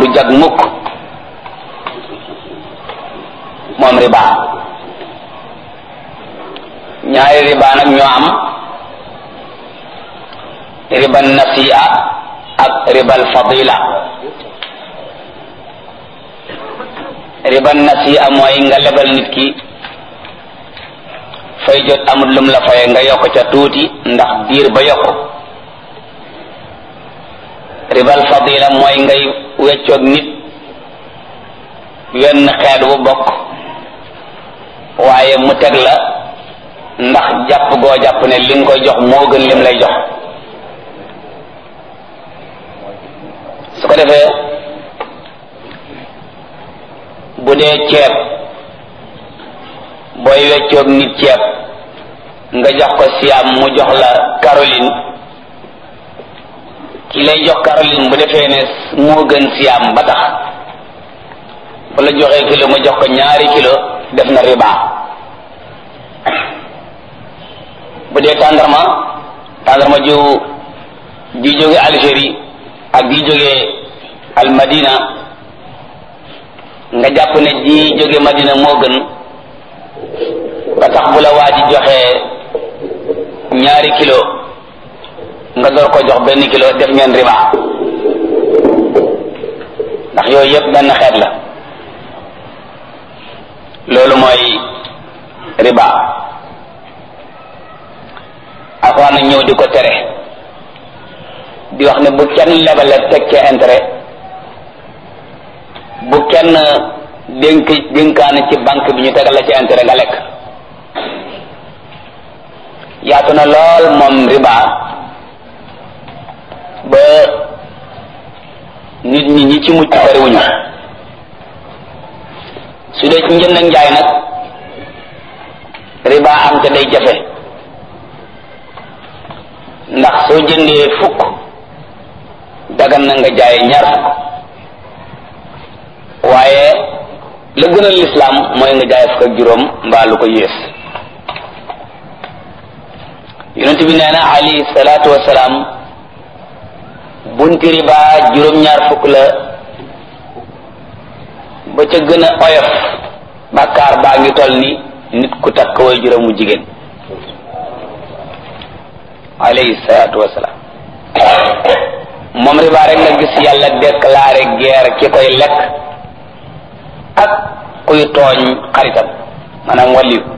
du jag mukk moom riba ñaari riba nag ñoo am riba nasi'a ak ribal fadila riba nasi'a mooy nga lebal nit ki fay jot amul lum la faye nga yokk ca tuuti ndax diir ba yokk ribal fadila mooy ngay weccoog nit wenn xeet bu bokk waaye mu teg la ndax jàpp goo jàpp ne li nga koy jox moo gën lim lay jox su ko defee bu dee ceeb booy weccoog nit ceeb nga jox ko siam mu jox la Caroline ki lay jox Caroline bu defee ne moo gën siam ba tax bu la joxee kilo nga jox ko ñaari kilo def na riba bu dee tàndarma tàndarma ju ji jóge Algérie ak ji jóge al Madina nga jàpp ne ji jóge Madina moo gën ba tax bu la waa ji joxee ñaari kilo nga door ko jox benn kilo def ngeen riba ndax yooyu yëpp benn xeet la loolu mooy riba alxuraan na ñëw di ko tere di wax ne bu kenn lebale teg ca intérêt bu kenn dénk dénkaane ci banque bi ñu tegal la ci intérêt nga lekk yaatu na lool moom riba ba nit ñi ñi ci mucc bariwuñu su dee ci njënd ak njaay nag riba am te day jafe ndax soo jëndee fukk dagan na nga jaay ñaar fukk waaye la gënal lislaam mooy nga jaay fukk ak juróom mbaa lu ko yées yonent bi nee na alayhi salaatu wasalaam bunti riba juróom-ñaar fukk la ba ca gën a oyof bàkkaar baa ngi toll ni nit ku takk way juróomu jigéen alayhi salaatu wasalaam moom riba rek nga gis yàlla déclaré guerre ki koy lekk ak kuy tooñ xaritam maanaam wàlliyu